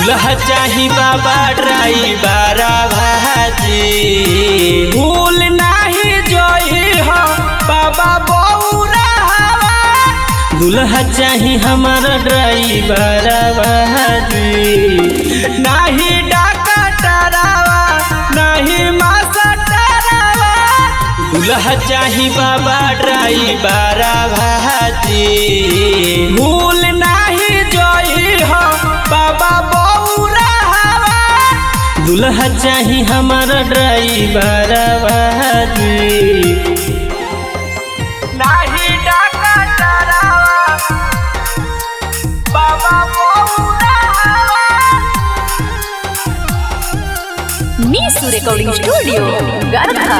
दुल्हा चाही बाबा ड्राइवर भाजी भूल नाही जोई हो बाबा बौरा दुल्हा चाही हमारा ड्राइवर भाजी नाही डाका टरावा नाही मासा टरावा दुल्हा चाही बाबा ड्राइवर भाजी भूल नाही जोई हो बाबा बौरा दुल्हा चाही हमारा ड्राइवर भाजी नाही डाका टरावा बाबा बौरा Misu Recording Studio, Garkha.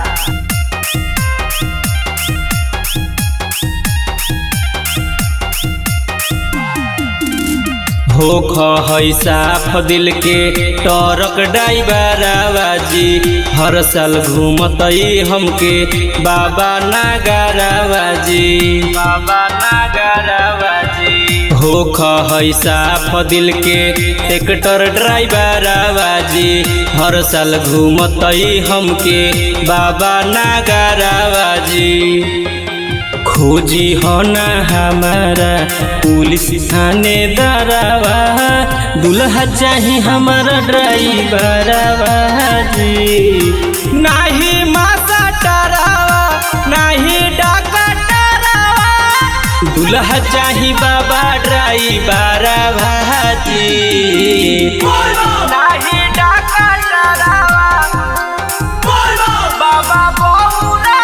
होख है साफ दिल के टरक ड्राइवर आवाजी हर साल घूमतई हमके बाबा नागरावाजी बाबा नागरावाजी होख है साफ दिल के ट्रैक्टर ड्राइवर आवाजी हर साल घूमतई हमके बाबा नागरावाजी खोजी हो ना हमारा पुलिस थाने दरावा दुल्हा चाही हमारा ड्राइवर जी नाही मासा टरावा नाही डाका टरावा दुल्हा चाही बाबा ड्राइवर भाजी नाही डाका टरावा बाबा बौरा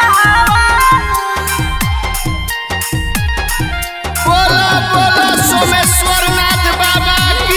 बोला बोला सोमेश्वर नाथ बाबा की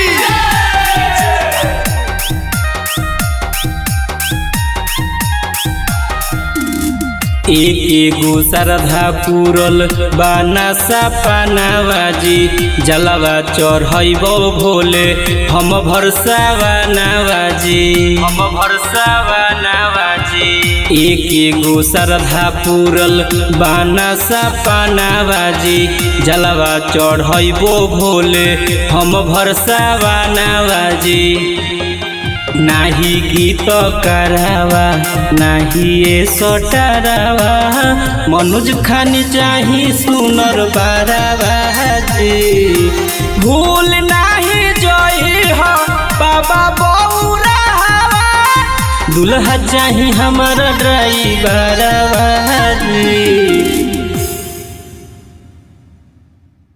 एक एगो श्रद्धा पूरल बाना सपनावाजी जलवा चढ़ैबो भोले हम भरसावा नवाजी हम भरसावा नवाजी एक एगो श्रद्धा पूरल बाना सपनावाजी जलवा चढ़ैबो भोले हम भरसावा नवाजी नाही गीत करावा नाही ए सटारावा मनुज खानी चाही सुनर बारावा जी भूल नाही जोई हो बाबा बौरा दुल्हा चाही हमारा ड्राइवर जी